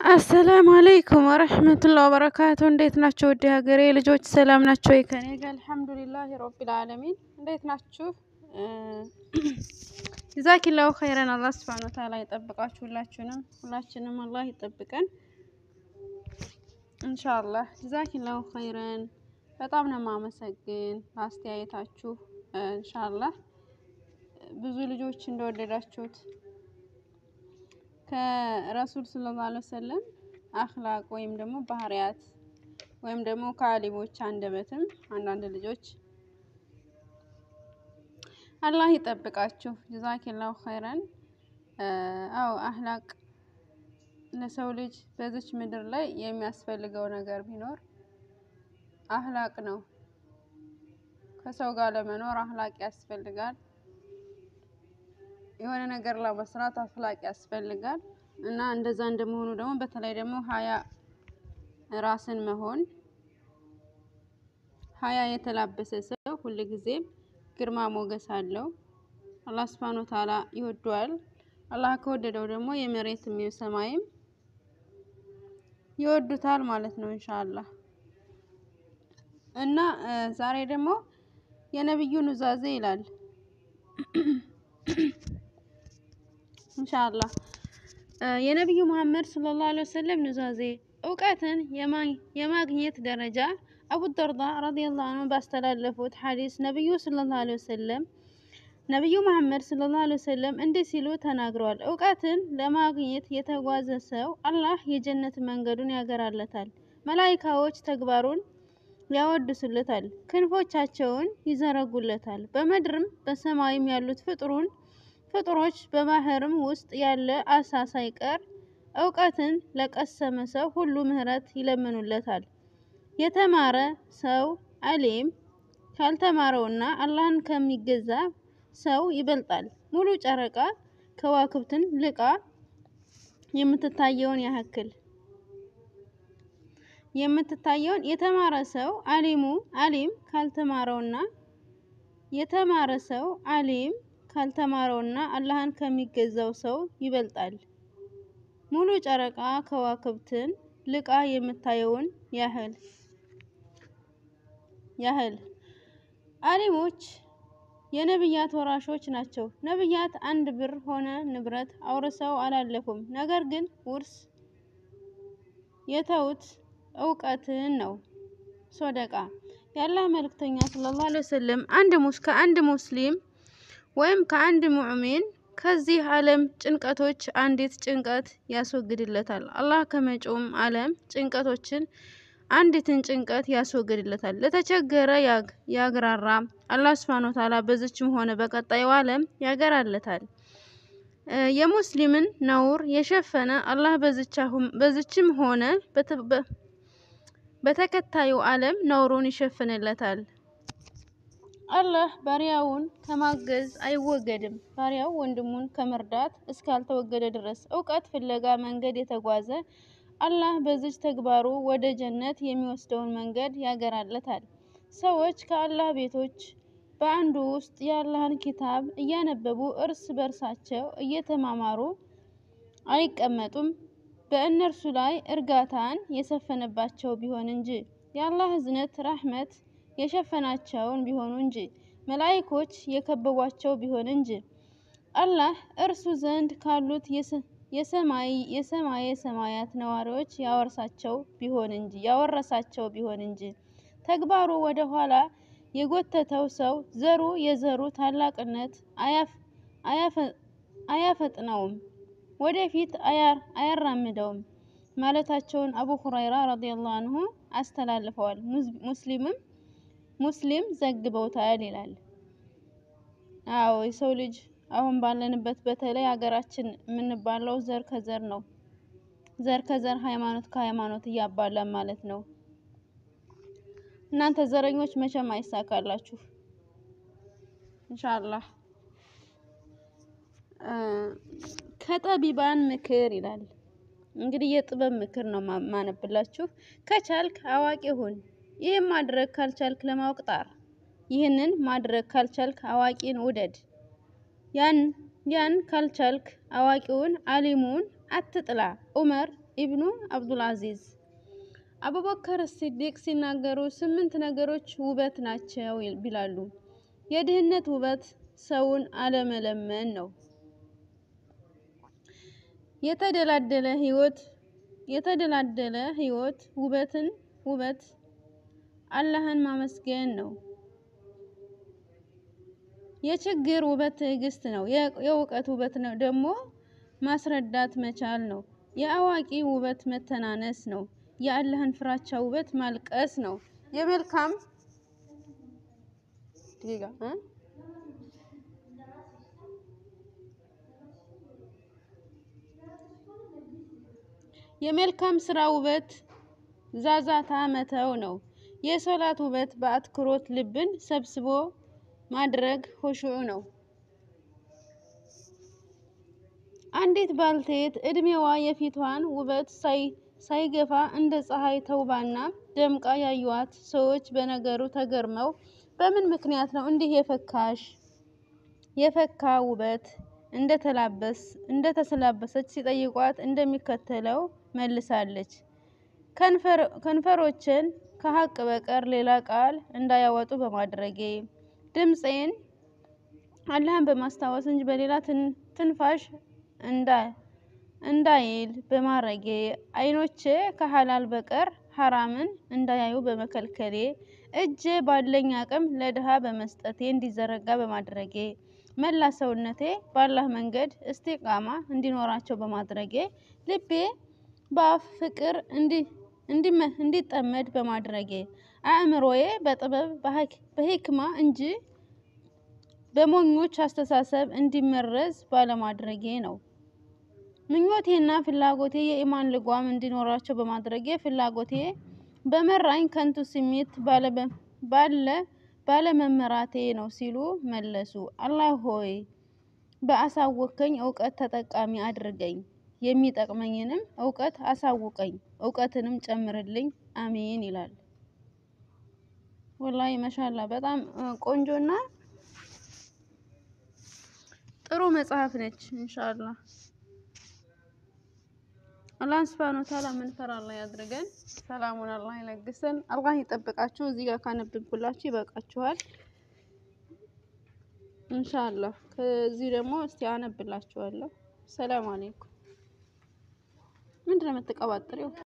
አሰላሙ አለይኩም ወረህመቱላሂ ወበረካቱ። እንዴት ናቸው ውድ ሀገሬ ልጆች ሰላም ናቸው? ከኔ ጋር አልሐምዱሊላህ ረቢል ዓለሚን። እንዴት ናችሁ? ጀዛኪላሁ ኸይረን። አላህ ሱብሃነሁ ወተዓላ ይጠብቃችሁ ሁላችሁንም፣ ሁላችንም አላህ ይጠብቀን ኢንሻአላህ። ጀዛኪላሁ ኸይረን። በጣም ነው የማመሰግን ለአስተያየታችሁ። ኢንሻአላህ ብዙ ልጆች እንደወደዳችሁት ከረሱል ሰለላሁ ዐለይሂ ወሰለም አኽላቅ ወይም ደግሞ ባህሪያት ወይም ደግሞ ከአሊሞች አንደበትም አንዳንድ ልጆች አላህ ይጠብቃችሁ። ጀዛኪላሁ ኸይረን። አዎ አኽላቅ ለሰው ልጅ በዚች ምድር ላይ የሚያስፈልገው ነገር ቢኖር አኽላቅ ነው። ከሰው ጋር ለመኖር አኽላቅ ያስፈልጋል። የሆነ ነገር ለመስራት አኽላቅ ያስፈልጋል እና እንደዛ እንደመሆኑ ደግሞ በተለይ ደግሞ ሀያ ራስን መሆን ሀያ የተላበሰ ሰው ሁልጊዜም ግርማ ሞገስ አለው። አላህ ሱብሃነሁ ወተዓላ ይወደዋል። አላህ ከወደደው ደግሞ የመሬትም የሰማይም ይወዱታል ማለት ነው ኢንሻአላህ። እና ዛሬ ደግሞ የነብዩ ኑዛዜ ይላል ኢንሻአላህ የነቢዩ መሐመድ ሰለላሁ ዐለይሂ ወሰለም ኑዛዜ እውቀትን የማግኘት ደረጃ አቡ ደርዳ ረዲየላሁ ዐንሁ ባስተላለፉት ሐዲስ ነቢዩ ሰለላሁ ዐለይሂ ወሰለም ነቢዩ መሐመድ ሰለላሁ ዐለይሂ ወሰለም እንዲህ ሲሉ ተናግረዋል። እውቀትን ለማግኘት የተጓዘ ሰው አላህ የጀነት መንገዱን ያገራለታል። መላኢካዎች ተግባሩን ያወድሱለታል፣ ክንፎቻቸውን ይዘረጉለታል። በምድርም በሰማይም ያሉት ፍጥሩን ፍጡሮች በባህርም ውስጥ ያለ አሳ ሳይቀር እውቀትን ለቀሰመ ሰው ሁሉ ምህረት ይለምኑለታል። የተማረ ሰው አሊም ካልተማረውና አላህን ከሚገዛ ሰው ይበልጣል። ሙሉ ጨረቃ ከዋክብትን ልቃ የምትታየውን ያህል የምትታየውን የተማረ ሰው አሊሙ አሊም ካልተማረውና የተማረ ሰው አሊም ካልተማረውና አላህን ከሚገዛው ሰው ይበልጣል። ሙሉ ጨረቃ ከዋክብትን ልቃ የምታየውን ያህል ያህል አሊሞች የነብያት ወራሾች ናቸው። ነብያት አንድ ብር ሆነ ንብረት አውርሰው አላለፉም። ነገር ግን ውርስ የተውት እውቀትን ነው። ሶደቃ የአላህ መልእክተኛ ሰለላሁ ዐለይሂ ወሰለም አንድ ሙስ ከአንድ ሙስሊም ወይም ከአንድ ሙእሚን ከዚህ ዓለም ጭንቀቶች አንዲት ጭንቀት ያስወግድለታል። አላህ ከመጪውም ዓለም ጭንቀቶችን አንዲትን ጭንቀት ያስወግድለታል። ለተቸገረ ያግራራ አላህ ሱብሃነሁ ወተዓላ በዚችም ሆነ በቀጣዩ ዓለም ያገራለታል። የሙስሊምን ነውር የሸፈነ አላህ በዚችም ሆነ በተከታዩ ዓለም ነውሩን ይሸፍንለታል። አላህ ባሪያውን ከማገዝ አይወገድም። ባሪያው ወንድሙን ከመርዳት እስካልተወገደ ድረስ እውቀት ፍለጋ መንገድ የተጓዘ አላህ በዚች ተግባሩ ወደ ጀነት የሚወስደውን መንገድ ያገራለታል። ሰዎች ከአላህ ቤቶች በአንዱ ውስጥ የአላህን ኪታብ እያነበቡ እርስ በርሳቸው እየተማማሩ አይቀመጡም በእነርሱ ላይ እርጋታን የሰፈነባቸው ቢሆን እንጂ የአላህ እዝነት ራህመት የሸፈናቸውን ቢሆኑ እንጂ መላኢኮች የከበቧቸው ቢሆን እንጂ አላህ እርሱ ዘንድ ካሉት የሰማይ የሰማየ ሰማያት ነዋሪዎች ያወርሳቸው ቢሆን እንጂ ያወረሳቸው ቢሆን እንጂ ተግባሩ ወደ ኋላ የጎተተው ሰው ዘሩ የዘሩ ታላቅነት አያፈጥነውም፣ ወደፊት አያራምደውም ማለታቸውን አቡ ሁረይራ ረዲየላሁ አንሁ አስተላልፈዋል። ሙስሊምም ሙስሊም ዘግበውታል ይላል። አዎ የሰው ልጅ አሁን ባለንበት በተለይ ሀገራችን የምንባለው ዘር ከዘር ነው። ዘር ከዘር ሃይማኖት ከሃይማኖት እያባላን ማለት ነው። እናንተ ዘረኞች መቼም አይሳካላችሁ ኢንሻአላህ። ከጠቢባን ምክር ይላል እንግዲህ የጥበብ ምክር ነው ማነብላችሁ። ከቻልክ አዋቂ ሁን፣ ይህን ማድረግ ካልቻልክ ለማወቅ ጣር። ይህንን ማድረግ ካልቻልክ አዋቂን ውደድ። ያን ያን ካልቻልክ አዋቂውን አሊሙን አትጥላ። ዑመር ኢብኑ አብዱልአዚዝ። አቡበከር ሲዲቅ ሲናገሩ ስምንት ነገሮች ውበት ናቸው ይላሉ። የድህነት ውበት ሰውን አለመለመን ነው። የተደላደለ ህይወት የተደላደለ ህይወት ውበትን ውበት አላህን ማመስገን ነው። የችግር ውበት ትዕግስት ነው። የእውቀት ውበት ነው ደግሞ ማስረዳት መቻል ነው። የአዋቂ ውበት መተናነስ ነው። የአላህን ፍራቻ ውበት ማልቀስ ነው። የመልካም የመልካም ስራ ውበት ዛዛታ መተው ነው። የሶላት ውበት በአትኩሮት ልብን ሰብስቦ ማድረግ ሆሹዕ ነው። አንዲት ባልቴት እድሜዋ የፊቷን ውበት ሳይገፋ እንደ ፀሐይ ተውባና ደምቃ ያዩዋት ሰዎች በነገሩ ተገርመው በምን ምክንያት ነው እንዲህ የፈካሽ የፈካ ውበት እንደተሰላበሰች ሲጠይቋት እንደሚከተለው መልሳለች። ከንፈሮችን ከሀቅ በቀር ሌላ ቃል እንዳያወጡ በማድረጌ ድምፄን አላህን በማስታወስ እንጂ በሌላ ትንፋሽ እንዳይል በማድረጌ አይኖቼ ከሀላል በቀር ሐራምን እንዳያዩ በመከልከሌ እጄ ባለኝ አቅም ለድሃ በመስጠቴ እንዲዘረጋ በማድረጌ መላ ሰውነቴ በአላህ መንገድ እስቲቃማ እንዲኖራቸው በማድረጌ ልቤ በአፍ ፍቅር እንዲጠመድ በማድረጌ አእምሮዬ በጥበብ በሂክማ እንጂ በሞኞች አስተሳሰብ እንዲመረዝ ባለማድረጌ ነው። ምኞቴና ፍላጎቴ የኢማን ልጓም እንዲኖራቸው በማድረጌ ፍላጎቴ በመራኝ ከንቱ ስሜት ባለመመራቴ ነው ሲሉ መለሱ። አላህ ሆይ በአሳወከኝ እውቀት ተጠቃሚ አድርገኝ፣ የሚጠቅመኝንም እውቀት አሳውቀኝ፣ እውቀትንም ጨምርልኝ፣ አሚን ይላል። ወላሂ መሻላ በጣም ቆንጆና ጥሩ መጽሐፍ ነች። ኢንሻአላህ አላህ ሱብሃነሁ ወተዓላ ምንፈራ አላህ ያድርገን። ሰላሙን አላህ ይለግሰን። አላህ ይጠብቃችሁ። እዚህ ጋር ካነብብኩላችሁ ይበቃችኋል። ኢንሻአላህ ከዚህ ደግሞ እስቲ አነብላችኋለሁ። ሰላም አለይኩም። ምንድን ነው የምትቀባጥሪው?